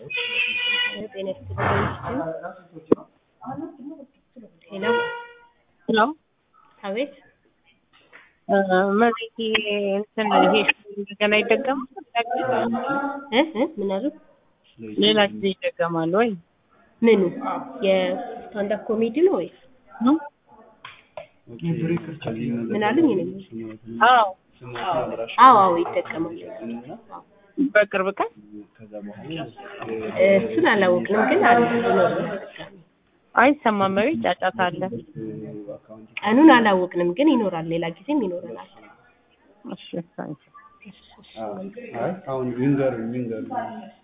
ጤና ይስጥልኝ። ሄሎ ሄሎ አቤት መሬት እንትን ይሄ እንደገና ይደገማል? እ እ ምን አሉ? ሌላ ጊዜ ይደገማል ወይ? ምኑ የስታንዳፕ ኮሜዲ ነው ወይስ ነው? ምን አሉኝ? እኔ አዎ አዎ አዎ ይጠቀማል። በቅርብ ቀን እሱን አላወቅንም፣ ግን አለ ይኖራል ተጠቃሚ። አይሰማም። መቤት ጫጫታ አለ። ቀኑን አላወቅንም፣ ግን ይኖራል። ሌላ ጊዜም ይኖረናል። እሺ ታንኪ አሁን ይንገሩኝ ይንገሩኝ